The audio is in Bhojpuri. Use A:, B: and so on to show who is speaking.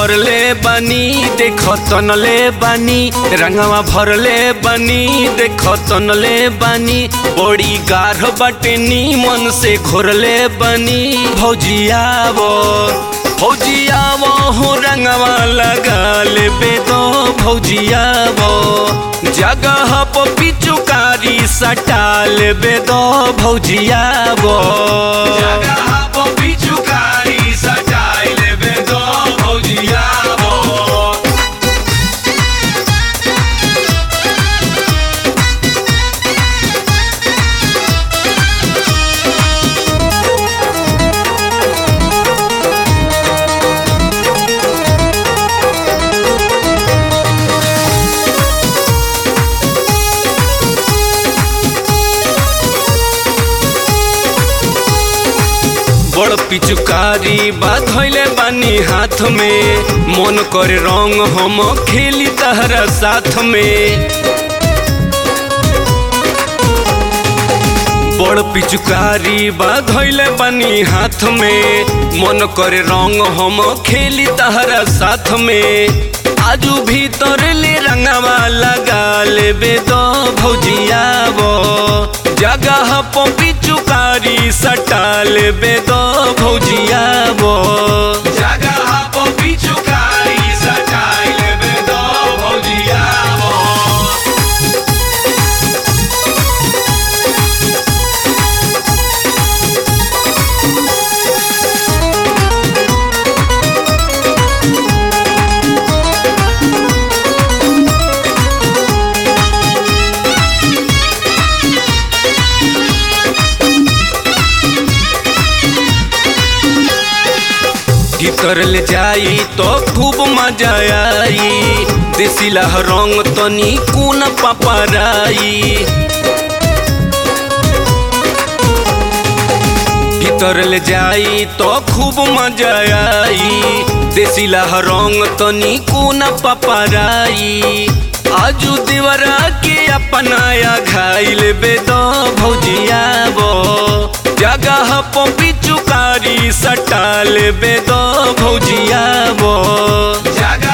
A: भरले बनी देख तनले बनी रंगवा भरले बनी देख तनले बनी बड़ी गाढ़ बटनी मन से घोरले बनी भौजियावो भौजियावो हो रंगवा लगा लेबे तो भौजियावो जगह पर पिचुकारी सटा लेबे तो भौजियावो जगह पर पिचुकारी सटा लेबे तो भौजियावो बड़ पिचुकारी बात धैले बानी हाथ में मन करे रंग हम खेली तहरा साथ में बड़ पिचुकारी बात धैले बानी हाथ में मन करे रंग हम खेली तहरा साथ में आजू भीतर ले रंगवा लगा लेबे तो भौजियाबो जगह पर पिचुकारी सटा लेबे तो भौजियाबो जगह पर पिचुकारी सटा लेबे तो भौजियाबो भीतर ले जाई तो खूब मजा आई देसिला रंग तनी कुन पपराई भीतर ले जाई तो खूब मजा आई देसिला रंग तनी कुन पपराई आजू दीवारा के अपनाया घाइल बेदो भौजियाबो जगह पर पिचुकारी सटा लेबे तो भौजियाबो जगह